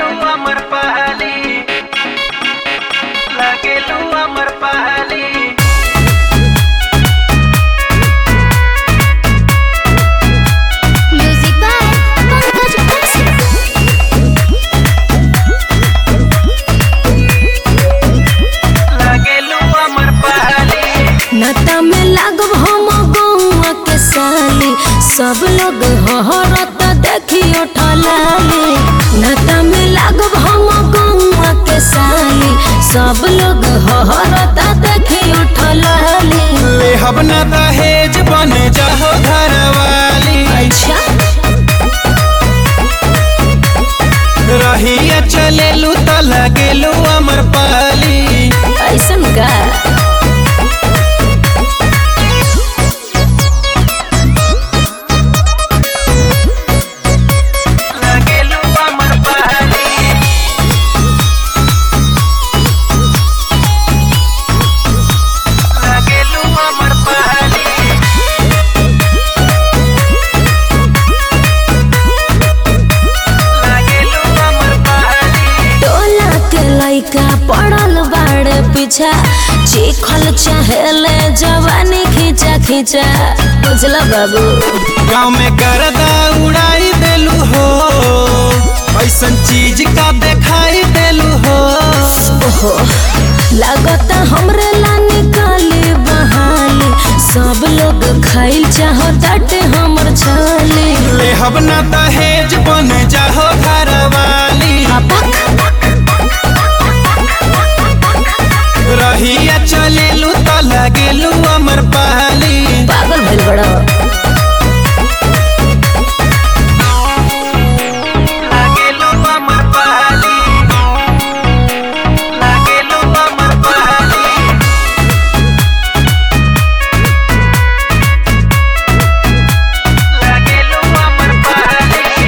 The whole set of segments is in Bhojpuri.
लागेलू अमर पहली लागेलू अमर पहली Music by Pankaj Kaushik. लागेलू अमर पहली नता में लागब हम गौआ के साली सब लोग हहरत देखियो ठलाली नता में लागब हम गौआ के साली सब लोग हहरत देखियो ठलाली ले हबना दहेज बन जाहो घरवाली अच्छा रहिया चलेलू त लागेलू अमर पहली ऐसन का लागेलू अमर पहली लागेलू अमर पहली लागेलू अमर पहली टोला के लइका पड़ल बाड़े पीछा चिखल चाहेले जवानी खींचा खींचा बुझल बाबू गाँव में गर्दा उड़ाई देलू हो ऐसन चीज का दिखाई देलू हो ओहो लागता हमरे ला निकाली बहाली सब लोग खाइल चाहताटे हमर छाली ले हबना दहेज बन जाहो घरवाली रहिया चलेलू त लागेलू अमर पहली पागल भइल बड़ा लागेलू अमर पहली लागेलू अमर पहली लागेलू अमर पहली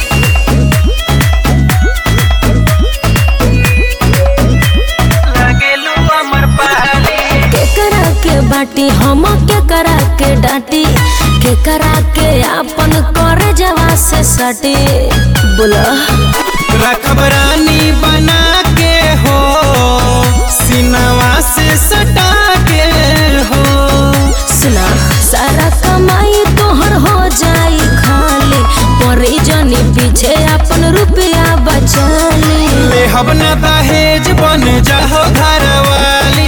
लागेलू अमर पहली केकरा के बाटी हम केकरा के डांटी केकरा के आपन करे जवा से सटी बोला रखब रानी बना के हो सिनवा से सटा के हो सुना सारा कमाई तोहर हो जाई खाली परी जनी पीछे अपन रुपया बचाली ले हबना दहेज बन जाहो घरवाली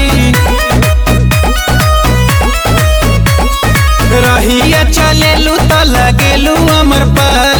रहिया चलेलू त लगेलू अमर पर